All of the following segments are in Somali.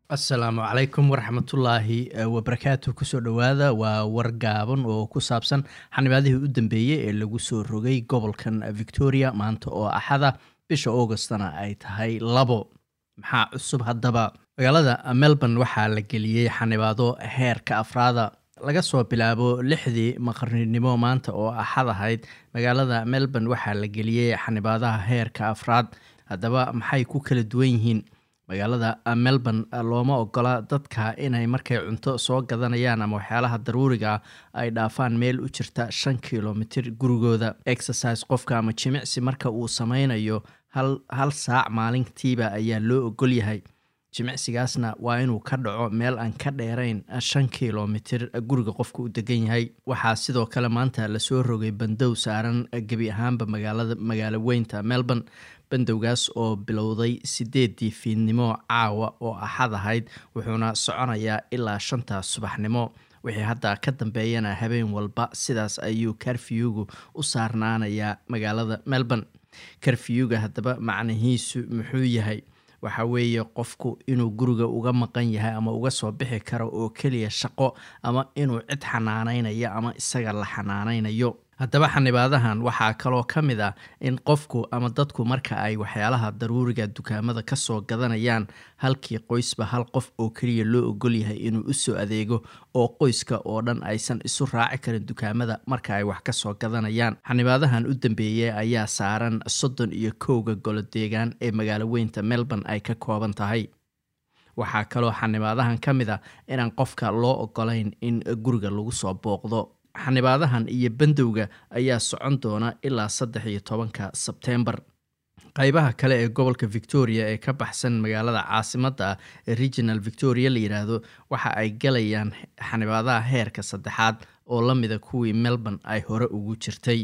asalaamu calaykum waraxmatullaahi wabarakaatu kusoo dhowaada waa war gaaban oo ku saabsan xanibaadihii u dambeeyey ee lagu soo rogay gobolkan victoria maanta oo axada bisha augustna ay tahay labo maxaa cusub haddaba magaalada melbourne waxaa la geliyey xanibaado heerka afraada laga soo bilaabo lixdii maqarninimo maanta oo axad ahayd magaalada melbourne waxaa la geliyey xanibaadaha heerka afraad haddaba maxay ku kala duwan yihiin magaalada melbourne looma ogola dadka inay markay cunto soo gadanayaan ama waxyaalaha daruuriga ay dhaafaan meel u jirta shan kilomitir gurigooda exercise qofka ama jimicsi marka uu sameynayo hal saac maalintiiba ayaa loo ogol yahay jimicsigaasna waa inuu ka dhaco meel aan ka dheerayn shan kilomitir guriga qofka u degan yahay waxaa sidoo kale maanta lasoo rogay bandow saaran gebi ahaanba magaalada magaalo weynta melbourne bandowgaas oo bilowday sideedii fiidnimo caawa oo axad ahayd wuxuuna soconayaa ilaa shanta subaxnimo wixii hadda ka dambeeyana habeen walba sidaas ayuu karfiyugu u saarnaanayaa magaalada melbourne karfiyuga haddaba macnihiisu muxuu yahay waxa weeye qofku inuu guriga uga maqan yahay ama uga soo bixi karo oo keliya shaqo ama inuu cid xanaaneynayo ama isaga la xanaaneynayo haddaba xanibaadahan waxaa kaloo ka mid ah in qofku ama dadku marka ay waxyaalaha daruuriga dukaamada kasoo gadanayaan halkii qoysba hal qof oo keliya loo ogol yahay inuu usoo adeego oo qoyska oo dhan aysan isu raaci karin dukaamada marka ay wax kasoo gadanayaan xanibaadahan u dambeeyey ayaa saaran soddon iyo kowga golo deegaan ee magaalo weynta melbourne ay ka kooban tahay waxaa kaloo xanibaadahan ka mid ah inaan qofka loo ogolayn in guriga lagu soo booqdo xanibaadahan iyo bandowga ayaa socon doona ilaa saddex iyo tobanka sebtembar qeybaha kale ee gobolka victoria ee ka baxsan magaalada caasimadda ah ee regional victoria la yidhaahdo waxa ay galayaan xanibaadaha heerka saddexaad oo la mida kuwii melbourne ay hore ugu jirtay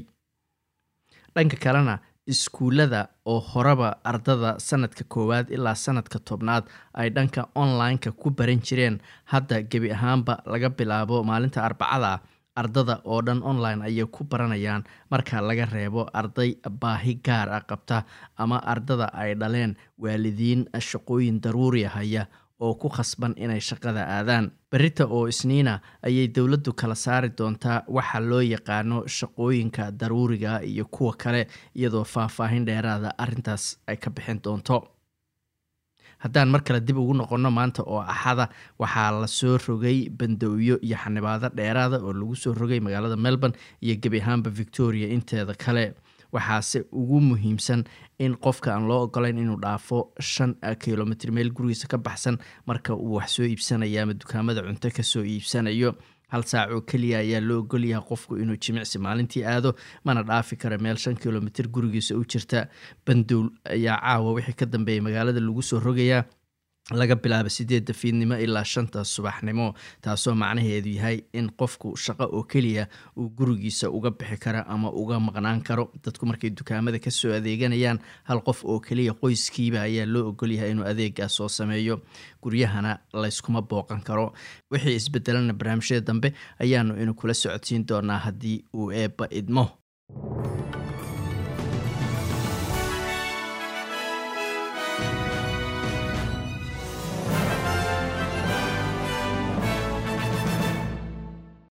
dhanka kalena iskuullada oo horeba ardada sanadka koowaad ilaa sanadka tobnaad ay dhanka online-ka ku baran jireen hadda gebi ahaanba laga bilaabo maalinta arbacada ardada oo dhan online ayay ku baranayaan marka laga reebo arday baahi gaar ah qabta ama ardada ay dhaleen waalidiin shaqooyin daruuri haya oo ku khasban inay shaqada aadaan berita oo isniina ayay dowladdu kala saari doontaa waxa loo yaqaano shaqooyinka daruuriga iyo kuwa kale iyadoo faahfaahin dheeraada arrintaas ay ka bixin doonto haddaan mar kale dib ugu noqonno maanta oo axada waxaa lasoo rogay bandowyo iyo xanibaado dheeraada oo lagu soo rogay magaalada melbourne iyo gebi ahaanba victoria inteeda kale waxaase ugu muhiimsan in qofka aan loo ogolayn inuu dhaafo shan kilomitr meel gurigiisa ka baxsan marka uu wax soo iibsanaya ama dukaamada cunto kasoo iibsanayo hal saac oo keliya ayaa loo ogolyahay qofku inuu jimicsi maalintii aado mana dhaafi kara meel shan kilomitr gurigiisa u jirta bandowl ayaa caawa wixii ka dambeeyay magaalada lagu soo rogayaa laga bilaabo sideedda fiidnimo ilaa shanta subaxnimo taasoo macnaheedu yahay in qofku shaqo oo keliya uu gurigiisa uga bixi kara ama uga maqnaan karo dadku markay dukaamada kasoo adeeganayaan hal qof oo keliya qoyskiiba ayaa loo ogolyahay inuu adeegaas soo sameeyo guryahana layskuma booqan karo wixii isbedelana barnaamijyada dambe ayaanu inu kula socodsiin doonaa haddii uu eebba idmo